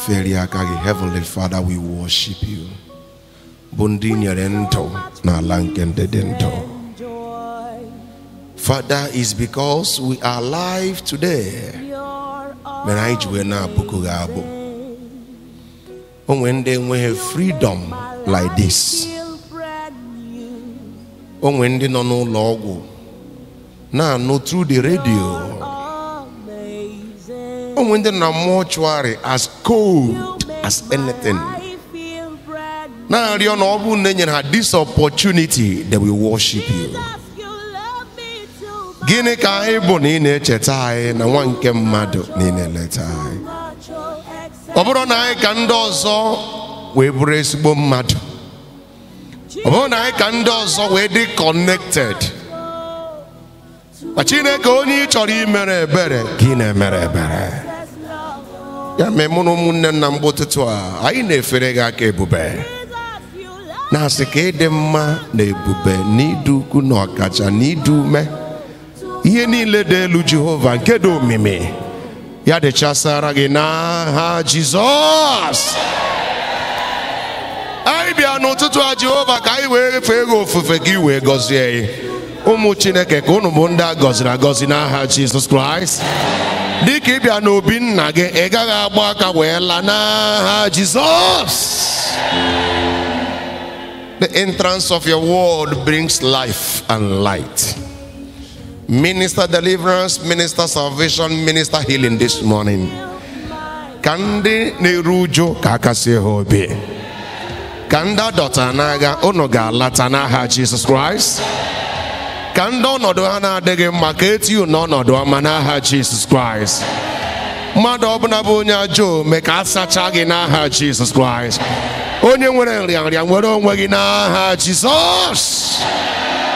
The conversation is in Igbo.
felie aka gị heavenly father we worship you bụ ndị nyere ndụ n'ala nke ndị dị ndụ father is because we are alive today mere anyị ji wee na-abụkụ gị abụ o nwere ndị enweghị freedom like this o nwere ndị nọ n'ụlọ ọgwụ na-anụ through the radio o nwere ndị nọ na mortuary as cold as anything na-arịọ na ọ bụrụ na e nyere ha this opportunity they will worship you gịnị ka anyị bụ na ị na-echeta anyị na nwa nke mmadụ na ị na-eleta anyị ọ bụrụ na anyị ka ndị ọzọ wee bụrụ ezigbo mmadụ ọ bụrụ na anyị ka ndị ọzọ wee dị connected ma chineke onye ị chọrọ imere ebere ka ị na-emere ebere ya mee mụ na ụmụnne nna mgbe ụtụtụ a anyị na-efere gị aka ebube na-asị ka ịdị mma na ebube na ịdị ukwu na ọkacha na ịdị ume ihe niile dị elu jehova nke dị omimi ya dịchasara gị n'aha jizọs anyị bịa n'ụtụtụ a jehova ka anyị wee fee gị ofufe gị wee gọzie gị ụmụ chineke ka unu bụ ndị a gọziri agọzi n'aha jizọs kraịst dịka ị bịa n'obi nna gị ị gaghị agba aka wee laa n'aha jizọs the entrance of your word brings life and light minister deliverance minister salvation minister healing this morning ka ndị na-eru uju ka aka sie ha obi ka ndị adọta n'agha unu ga-alata n'aha jizọs kraịst ka ndị ọnọdụ ha na-adịghị mma ka etinye n'ọnọdụ ọma n'aha jizọs kraịst mmadụ ọbụla bụ onye ajọ ome ka a sachaa gị n'aha jizọs kraịst onye nwere nrịanrịa nwere onwe gị n'aha jizọs